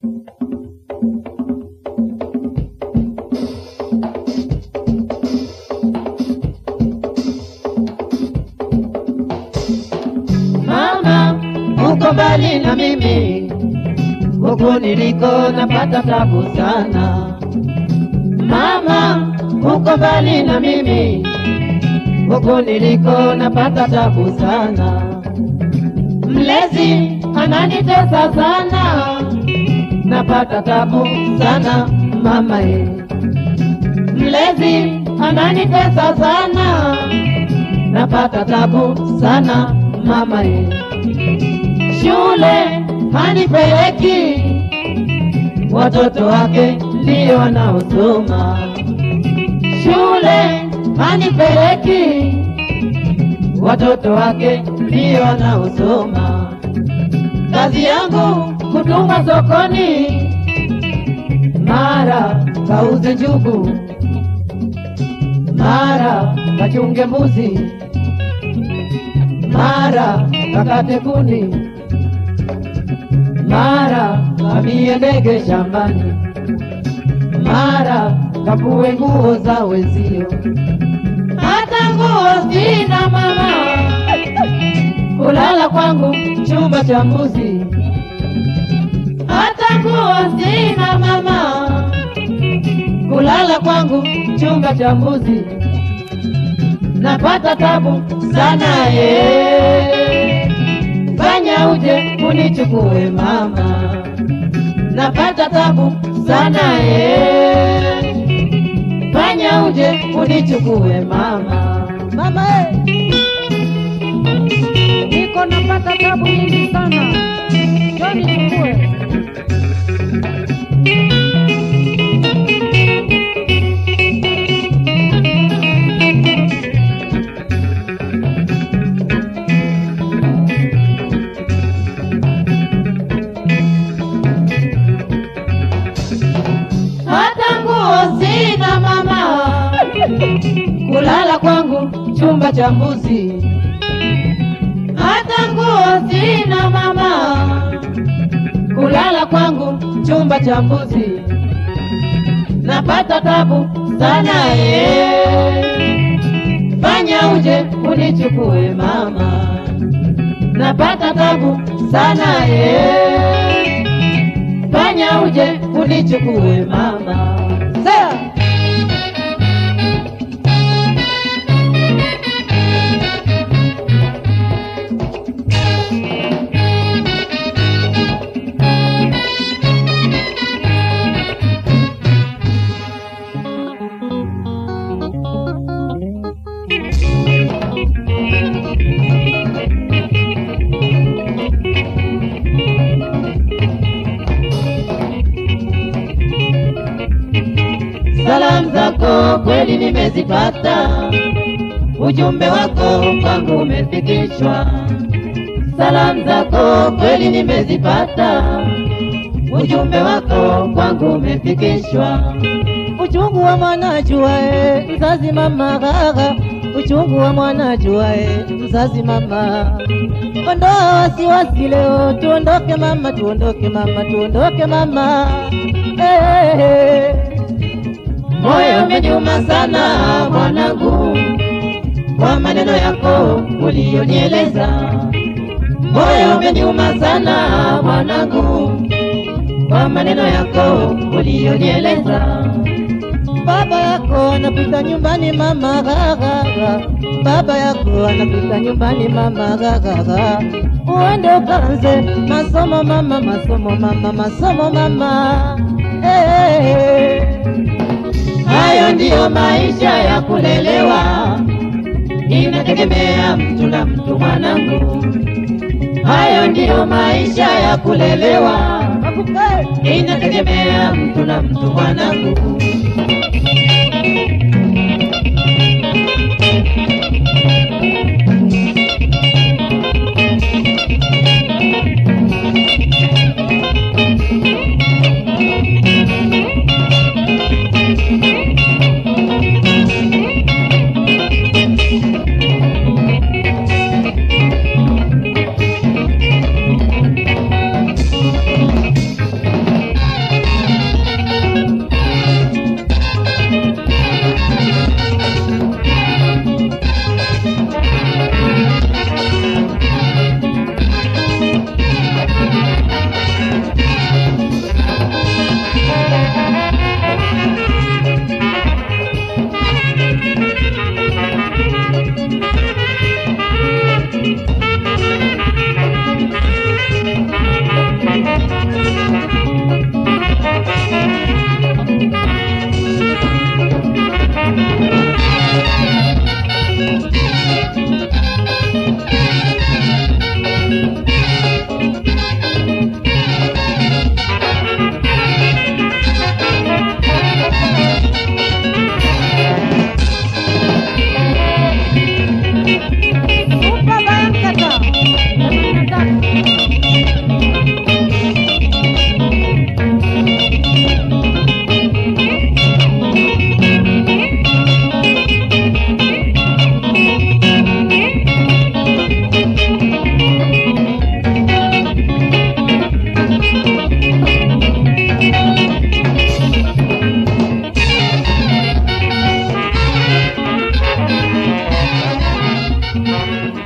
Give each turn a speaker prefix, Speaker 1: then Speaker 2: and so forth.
Speaker 1: Mama, uko mbali na mimi, huku niliko napata tabu sana. Mama, uko mbali na mimi, huku niliko napata tabu sana. Mlezi ananitesa sana, napata tabu sana mama ye. Mlezi ananitesa sana, napata tabu sana mama ye. Shule hanipeleki, watoto wake ndio wanaosoma. Shule hanipeleki, watoto wake ndio wanaosoma. Kazi yangu kutuma sokoni, mara kauze njugu, mara kachunge mbuzi, mara kakate kuni, mara kamie ndege shambani, mara kapue nguo za wenzio. Hata nguo sina mama, kulala kwangu chumba cha mbuzi. Hata nguo sina mama, kulala kwangu chumba cha mbuzi. Napata tabu sana ye, fanya uje unichukue mama. Napata tabu sana ye, fanya uje unichukue mama.
Speaker 2: Mama eh, niko napata tabu nyingi sana, njoo nichukue.
Speaker 1: hata nguo sina mama, kulala kwangu chumba cha mbuzi. Hata nguo sina mama, kulala kwangu chumba cha mbuzi. Napata tabu sana ye, fanya uje unichukue mama. Napata tabu sana ye, fanya uje unichukue mama. Sasa Salamu zako kweli nimezipata, ujumbe wako kwangu umefikishwa. Salamu zako kweli nimezipata, ujumbe wako kwangu umefikishwa.
Speaker 2: Uchungu wa mwana juae, mzazi mama gaga, uchungu wa mwana juae, mzazi mama. Ondoa wasiwasi leo, tuondoke mama, tuondoke mama, tuondoke mama. Eh, eh, eh.
Speaker 1: Moyo umeniuma sana mwanangu, kwa maneno yako uliyonieleza. Moyo umeniuma sana mwanangu, kwa maneno yako uliyonieleza.
Speaker 2: Baba yako anapita nyumbani mama gaga, baba yako anapita nyumbani mama gaga. Uende ukaanze masomo mama, masomo mama, masomo mama. Eh, eh, eh.
Speaker 1: Hayo ndiyo maisha ya kulelewa, inategemea mtu na mtu mwanangu. Hayo ndiyo maisha ya kulelewa,
Speaker 2: Akupe.
Speaker 1: inategemea mtu na mtu mwanangu. mama